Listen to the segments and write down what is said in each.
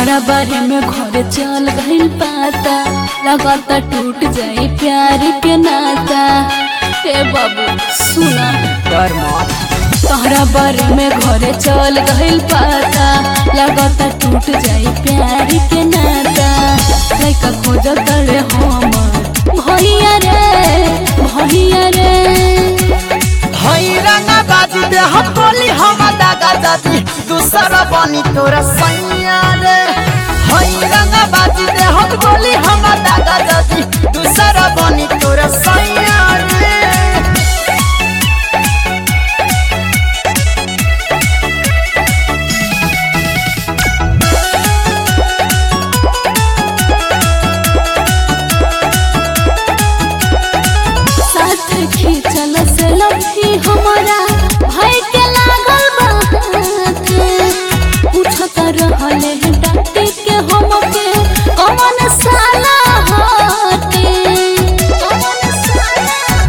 तोहरा बारे में घर चल गइल पाता लगाता टूट जाई प्यार के नाता ए बाबू सुना डर मत तोहरा बारे में घर चल गइल पाता लगाता टूट जाई प्यार के नाता लइका खोज तड़े हमर भैया रे भैया रे हई रंगा बाजी दे हम बोली हम दागा जाती दूसरा बनी तोरा सैया रे हई रंगा बाजी दे हम बोली हम दागा जाती दूसरा बनी तोरा सैया रे साथ खींचल से लभी हमारा भाई के लागल बात पूछत रहले डांटी के हमके कौन साला हटे कौन साला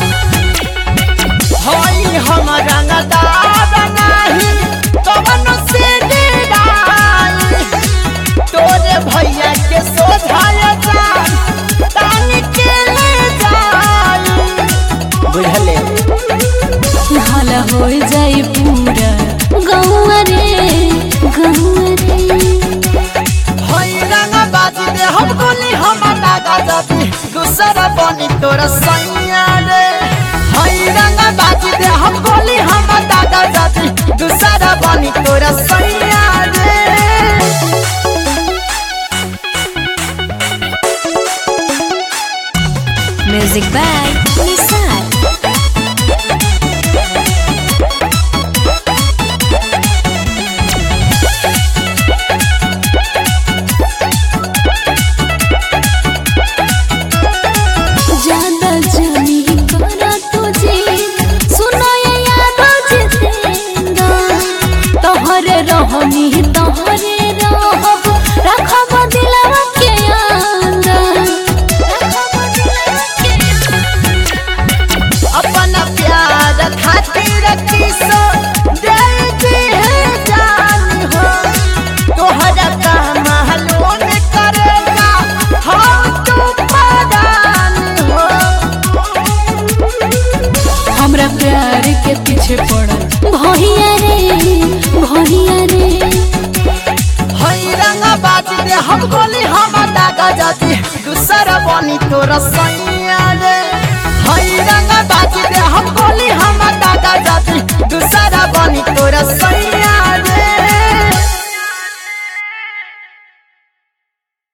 हई हम रंगदार नाही कवन से डेराई तोरे भैया के सोझाया जान तानी के ले जाई बुझले हाल हो जाई पूरा गौआ रे गौआ रे हई रंगा बाजी दे हम गोली हम दागा जाती दूसरा बनी तोरा सैया रे हई रंगा बाजी दे हम गोली हम दागा जाती दूसरा बनी तोरा सैया रे Music by Nissan. ज्यादा जानी करा तुझे सुनो ये यादो जितेंदा तोहरे रहनी तोहरे रहब रखब दिलवा के अंदर रखब दिलवा के अपना प्यार खातिर किसो दे दी है जान हो तोहरा का मालूम करेगा हम तू परान हो हमरा प्यार के पीछे पड़ल भैया रे भैया रे हई रंगा बाजी दे हम गोली हम दागा जाती दूसरा बनी तोरा सैया रे हई रंगा बाजी दे हम गोली हम दागा जाती दूसरा बनी तोरा सैया